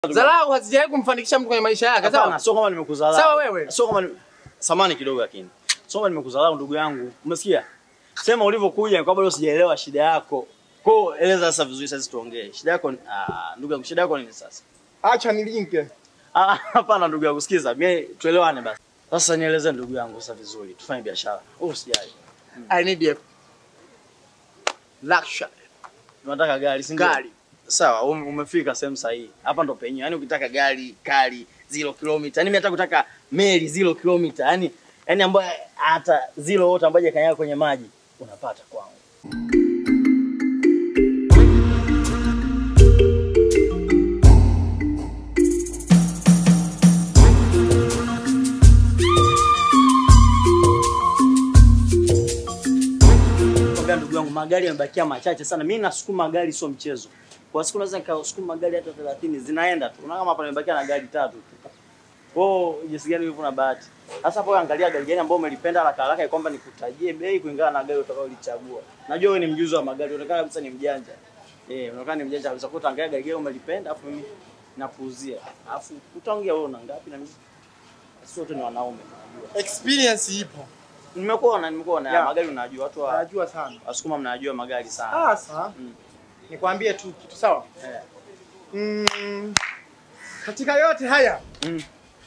Dharau hazijawahi kumfanikisha mtu kwenye maisha yake, Hapana, sawa? sio kama nimekudharau. Sawa wewe. Sio kama ni... samani kidogo lakini. Sio kama nimekudharau ndugu yangu. Umesikia? Sema ulivyokuja ni kwamba leo sijaelewa shida yako. Kwa hiyo eleza sasa vizuri sasa tuongee. Shida yako ni ah, ndugu yangu shida yako ni nini sasa? Acha nilinke. Ah, hapana ndugu yangu sikiza. Mimi tuelewane basi. Sasa nieleze ndugu yangu sasa vizuri. Tufanye biashara. Wewe usijali. I need a luxury Unataka gari, si ndio? gari. Sawa, ume- umefika sehemu sahihi. Hapa ndo penyewe. Yaani ukitaka gari kali zero kilomita. Yaani mimi nataka kutaka meli zero kilomita. Yaani yaani ambayo hata zero wote ambayo hajakanyaga kwenye maji unapata kwangu. Kwambia ndugu yangu magari yamebakia machache sana. Mimi nasukuma gari sio mchezo. Kwa siku naweza nikasukuma magari hata 30 zinaenda tu. Unaona kama hapa nimebakia na gari tatu tu. Kwa hiyo jinsi gani ulivyo na bahati. Sasa hapo angalia gari gani ambayo umelipenda haraka haraka kwamba nikutajie bei kulingana na gari utakayolichagua. Najua wewe ni mjuzi wa magari, unaonekana kabisa ni mjanja. Eh, unaonekana ni mjanja kabisa. Kwa hiyo utaangalia gari gani umelipenda afu mimi nakuuzia. Afu utaongea wewe una ngapi na mimi. Sisi wote ni wanaume tunajua. Experience ipo. Nimekuona, nimekuona. Yeah. Magari unajua watu wa Najua sana. Wasukuma mnajua magari sana. Sasa Mm. nikwambie tu kitu sawa? Eh. Mm, katika yote haya Mm.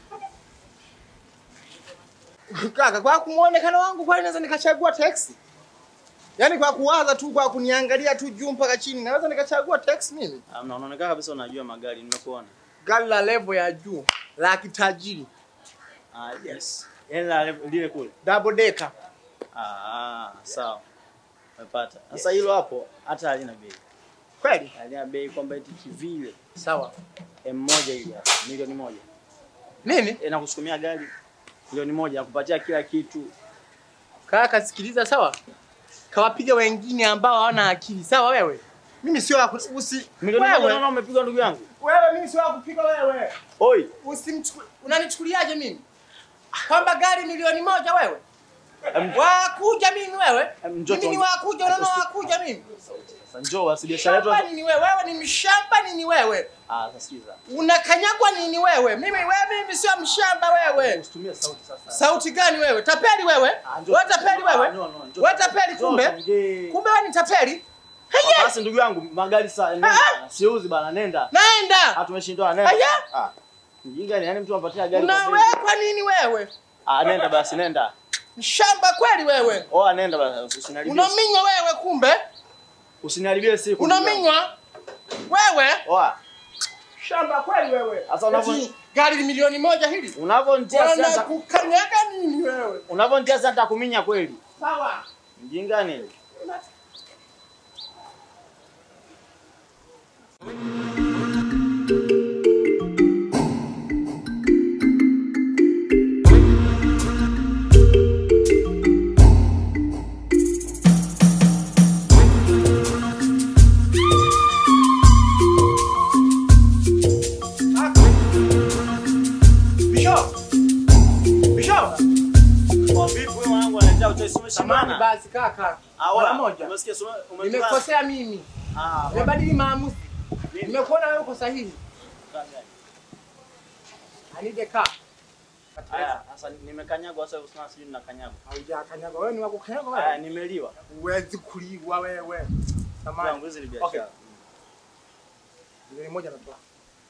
kaka, kwa kumuonekano wangu kwani naweza nikachagua taxi? Yaani kwa kuwaza tu, kwa kuniangalia tu juu mpaka chini, naweza nikachagua taxi mimi? Ah, na unaonekana kabisa unajua magari, nimekuona. Gari la level ya juu la kitajiri, Ah, yes. Yaani la lile kule. double decker. Ah, sawa. Umepata. Sasa hilo hapo hata halina bei. Kweli? Halina bei kwamba eti kivile Sawa. M1 ile hapa milioni moja. Nini? E, nakusukumia gari milioni moja nakupatia kila kitu. Kaka, sikiliza sawa? Kawapiga wengine ambao hawana akili, sawa wewe? Mimi sio wa ku- usi Milioni moja wewe, unaona umepigwa ndugu yangu. wewe mimi sio wa kupiga wewe. Oi, Usimchukue. Unanichukuliaje mimi? Kwamba gari milioni moja wewe? em, Wakuja mimi wewe? em, njoo Mimi ni tuongee. wakuja, unaona wakuja mimi? Sasa njoo basi biashara yetu. Shamba nini wewe? Wewe ni mshamba nini wewe? Ah, sasa sikiza. Unakanyagwa nini wewe? Mimi wewe mimi sio mshamba wewe. Usitumie sauti sasa. Sauti gani wewe? Tapeli wewe? Ah, njoo- Wewe tapeli wewe? Ah, no, no, njoo- Wewe tapeli njoo kumbe? tuongee. Kumbe wewe ni tapeli? Haya, Basi ndugu yangu magari saa nenda. Siuzi bana nenda. naenda. Ah, tumeshindwa nenda. Aya. Ah. Mjinga ni yani mtu anapatia gari kwa bei. Unawekwa nini wewe? Ah, nenda basi nenda. Mshamba kweli wewe? Oa nenda basi usiniharibie. Unaminywa wewe kumbe? Usiniharibie siku. ndugu yangu. Unaminywa? Wewe? Oa. Shamba kweli wewe? Sasa unavyo- Eti Gari ni milioni moja hili? Unavonitia Wana sasa kukanyaga nini wewe? unavonitia sasa nitakuminya kweli. Sawa. Mjinga ni. Bishop. Bishop. Kwa vipi wewe mwanangu analetea uchawi Samahani umeshindana? basi kaka. Ah, Mara oa. moja. Umesikia soma umetoka. Nimekosea mimi. Ah, Nimebadili maamuzi. Nini? Nimekuona wewe uko sahihi. oa. I need a car. Haya, sasa nimekanyagwa sasa usina sijui ninakanyagwa. Haujakanyaga wewe ni wa kukanyaga Haya, wewe. nimeliwa. Huwezi kuliwa wewe. Yangu Samahani. hizi ni Okay. biashara. Milioni moja natoa.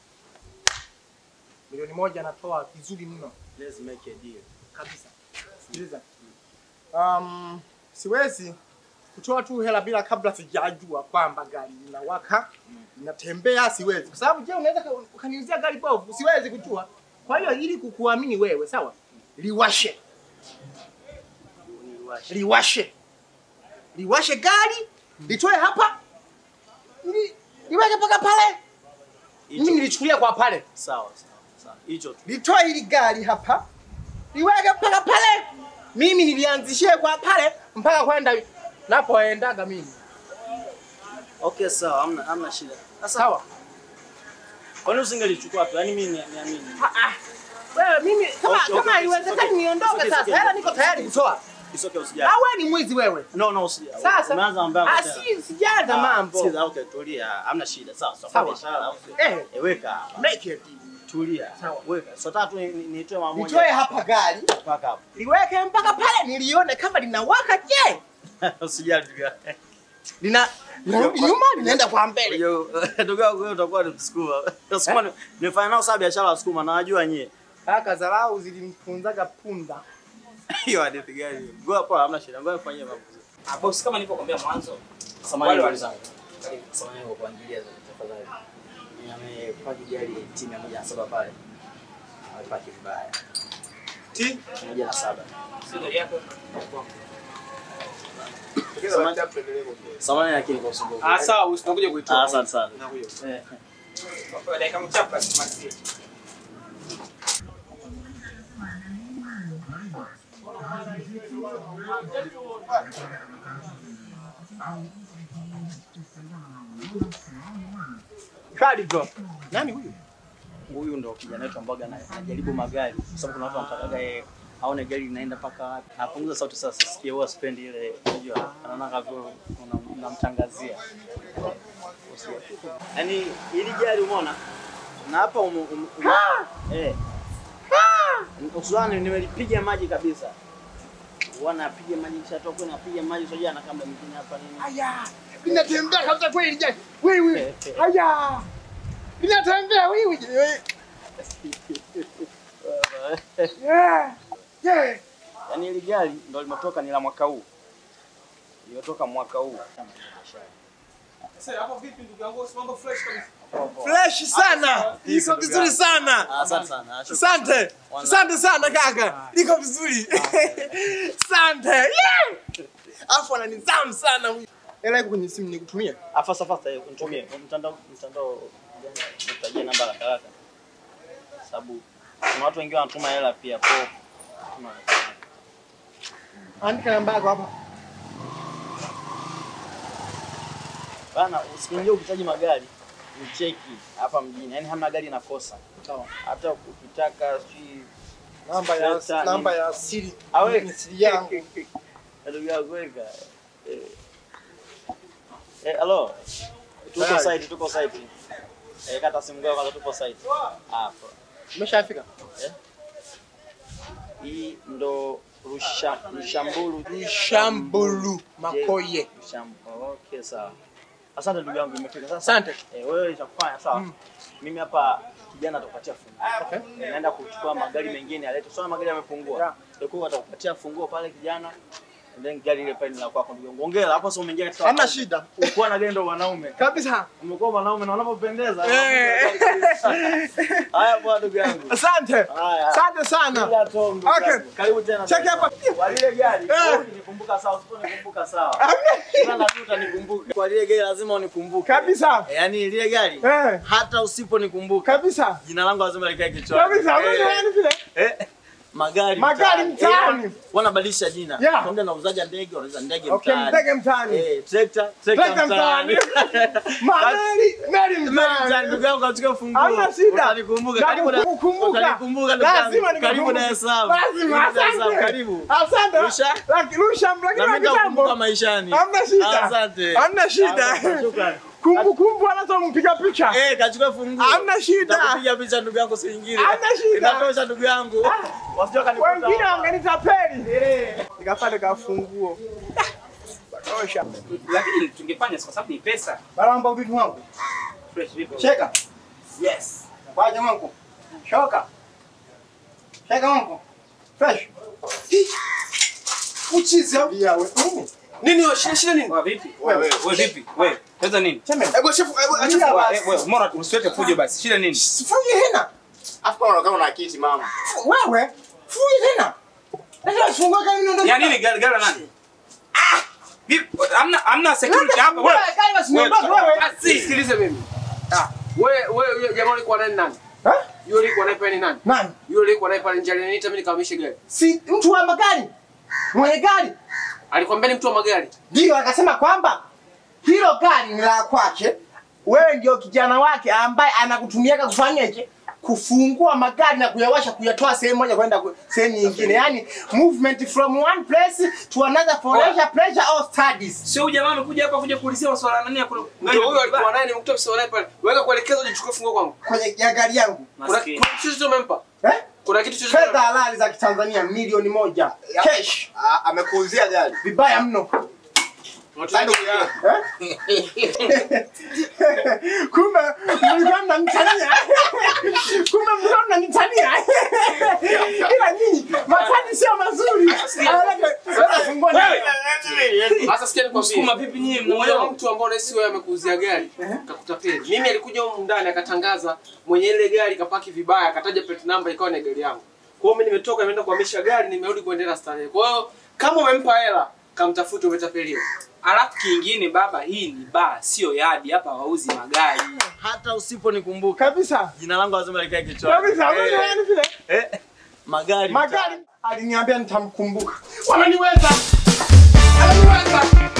Milioni moja natoa vizuri mno Let's make a deal. kabisa. Sikiliza. Um, siwezi kutoa tu hela bila kabla sijajua kwamba gari linawaka linatembea, siwezi. Kwa sababu je, unaweza ka- ukaniuzia gari bovu? Siwezi kujua. Kwa hiyo ili kukuamini wewe, sawa, liwashe Niwashe. liwashe liwashe gari litoe hapa li, liweke mpaka pale. Mimi Hicho. nilichukulia kwa pale, Sawa, sawa, sawa. Hicho tu. litoe hili gari hapa liweke mpaka pale. Mimi nilianzishie kwa pale mpaka kwenda napoendaga mimi. Okay, sawa, hamna hamna shida. Sasa Sawa. kwa nini usingelichukua tu? Yaani mimi ni- niamini. Ah, ah. Wewe mimi kama Okay, okay, kama okay, haiwezekani okay. niondoke Okay, sasa. okay. Hela niko tayari kutoa. Isoke usijali. Ah, wewe ni mwizi wewe. No, no, usijali. Sasa Umeanza mambo yako ah, tena. si sijaanza mambo. Sikiza, okay, tulia. Hamna shida. Sawa, sawa. Sawa. Biashara au sio? Eh, Eh, weka. make it. Tulia. Sawa. Weka. So tatu ni- ni- nitoe mara moja. Nitoe hapa gari, mpaka hapo. liweke mpaka pale nilione kama linawaka je. Usijali ndugu yangu. Lina linarudi nyuma linaenda kwa mbele. Yo, ndugu yangu wewe utakuwa ni msukuma. Sukuma ni- nimefanya nao sana biashara ya sukuma na najua nyie. Kaka dharau zilimfunzaga punda. Hiyo hadithi gani? hiyo? Ngoja poa, hamna shida. Ngoja nifanyie mambo. Ah, boss kama nilivyokuambia mwanzo. Samahani Wale ndugu wale. zangu. Samahani kwa kuangalia tafadhali. Nimepaki gari timu ya moja na saba pale. Amepaki vibaya. Ti. Moja na saba. Sio gari yako. Samahani lakini kwa usumbufu. Ah, sawa, usinakuja Ah, kuitoa. asante sana. Eh. Kwa dakika mchache basi masi. Kali bro. Nani huyu? Huyu ndo kijana wetu ambaye ana- anajaribu magari kwa sababu kuna watu wanataka yeye aone gari linaenda mpaka wapi. Apunguza sauti sasa sisikie huwa spendi ile unajua anaona kama vile una- unamtangazia. Yaani hili gari umeona na hapa umu, umu, umu, eh. Usulani nimelipiga maji kabisa. Wanapiga maji kisha toka napiga maji sio na kamba mwingine hapa nini. Aya. Linatembea kabisa kweli je. Wewe. Aya. Linatembea wewe. wewe. Yeah. Yeah. Yaani hili gari ndo limetoka ni la mwaka huu. Limetoka mwaka huu. Sasa hapo vipi ndugu yangu? Mambo fresh kabisa. Fresh sana. Iko vizuri sana. Ah, Asante sana. Shukrani. Asante. Asante sana kaka. Liko vizuri. Asante. Yeah. Afu ana nidhamu sana huyu. Hela iko kwenye simu nikutumie. Ah, fasta fasta hiyo kunitumie. Mtandao mtandao nitajie namba haraka haraka. Sababu kuna watu wengine wanatuma hela pia kwa tuna- Andika namba yako hapa. Bana usikiingie ukitaji magari ucheki hapa mjini. Yaani hamna gari inakosa. Sawa. Hata ukitaka sijui Namba ya Leta namba nini? ya siri. Awe. Ni siri yangu. ndugu yangu weka. Eh. Eh, hello. Tuko Tayari. site, tuko site. Eh, kata simu yako kwanza tuko site. Hapo. Umeshafika? Hii ndo rusha rushamburu Shambulu Makoye. Rusham- Okay, sawa. Asante ndugu yangu imefika sasa. Asante. Eh, wewe itakufanya sawa. Mm. Mimi hapa kijana atakupatia funguo. Okay. Eh, naenda kuchukua magari mengine alete. Sio magari yamepungua. Yeah. Ndio atakupatia funguo pale kijana. And then gari ile pale ni la kwako ndugu yangu. Ongea hapo sio umeingia katika Hamna shida. Ukuwa na gari ndo wanaume. Kabisa. Umekuwa mwanaume na unapopendeza. Eh. Haya bwana ndugu yangu. Asante. Haya. Asante sana. Ila Tom, ndugu Okay. yangu. Karibu tena. Cheki hapa. Kwa lile gari, Eh. wewe unikumbuka sawa, usiponikumbuka sawa. Hamna Sana tu utanikumbuka. Kwa lile gari lazima unikumbuke. Kabisa. Eh, Yaani lile gari Eh. hata usiponikumbuka Kabisa. jina langu lazima likae kichwani. Kabisa. Hamna Eh, nani vile. eh. Magari Magari mtaani. Eh, wanabadilisha jina. Yeah. Kaunda na uzaja ndege, wanauza ndege Okay, mtaani. mtege mtaani. Eh, trekta, trekta Trekta mtaani. mtaani. Mameli, meli Mtaani, mtaani. ndugu yangu katika funguo. Hamna shida. Utanikumbuka. Karibu na Nakukumbuka. Utanikumbuka ndugu yangu. Lazima Karibu nikukumbuke. Dar es Salaam. Lazima, Karibu Dar es Salaam. asante. Karibu. Asante. Rusha. Laki- Rusha, lakini Na mimi wa nitakukumbuka kitambo. maishani. Hamna shida. Asante. Hamna shida. Asante, Shukrani. Kumbu kumbu anazo mpiga picha. Eh, kachukua funguo. Hamna shida. Nitakupiga picha ndugu yangu si nyingine. Hamna shida. Inatosha ndugu yangu. Wasije kanikuta. Wengine wangenitapeli. Nikapata kafunguo. Tosha. Lakini tungefanya kwa sababu ni pesa. Baramba vitu wangu. Fresh vipi? Cheka. Yes. Kwaje mwangu? Shoka. Cheka mwangu. Fresh. Uchizi au? Ya wewe. Nini wewe shida shida nini? Wewe vipi? Wewe. Wewe vipi? Wewe. Pesa nini? Cheme. Hebu shefu, hebu acha Tulia Wewe basi. wewe mora usiweke fujo basi. Shida nini? Sifungi hena. afu kama unakaa una kiti mama. Wewe. Fungi hena. Ndio funga kama ndio. Ya nini gari gari la nani? Ah! Vipi? Hamna hamna security hapa wewe. Kali basi niondoke wewe. Ah, si. Sikilize mimi. Ah, wewe wewe yule jamaa alikuwa nani nani? Eh? Yule alikuwa naye pale ni nani? Nani? Yule alikuwa naye pale nje aliniita mimi nikahamisha gari. Si mtu wa magari. Mwenye gari. Alikwambia ni mtu wa magari. Ndio akasema kwamba hilo gari ni la kwake. Wewe ndio kijana wake ambaye anakutumiaka kufanyaje? kufungua magari na kuyawasha kuyatoa sehemu moja kwenda ku- sehemu nyingine, yani movement from one place to another for leisure, pleasure or studies. Sio huyu jamaa amekuja hapa kuja kuulizia maswala nani ya kule. Ndio huyo alikuwa naye nimekuta msio naye pale. Weka kuelekeza ujichukue funguo kwangu. Kwenye ya gari yangu Kuna Maskini. kuna kitu chochote umempa? eh? Kuna kitu chochote fedha umempa? halali za Kitanzania milioni moja cash, Ah, Amekuuzia gari. vibaya mno. Bado ya. kumbe mlikuwa mnanitania, kumbe mlikuwa mnanitania, ila nyinyi matani sio mazuri. Sasa fungua Wewe! Sasa sikia Msukuma nikwambie. vipi nyinyi Huyo mnamuelewa? mtu ambao unahisi wewe amekuuzia gari kakutapeli. Mimi alikuja huko ndani akatangaza mwenye ile gari kapaki vibaya akataja plate number ikawa ni gari yangu. Kwa hiyo mimi nimetoka nimeenda kuhamisha gari nimerudi kuendelea na starehe. Kwa hiyo kama umempa hela kamtafute umetapeliwa. Alafu kingine baba, hii ni baa, sio yadi. Hapa wauzi magari. Hata usiponikumbuka kabisa jina langu lazima likae kichwani. kabisa, Eh, yani vile eh, magari magari aliniambia nitamkumbuka, wananiweza, ananiweza.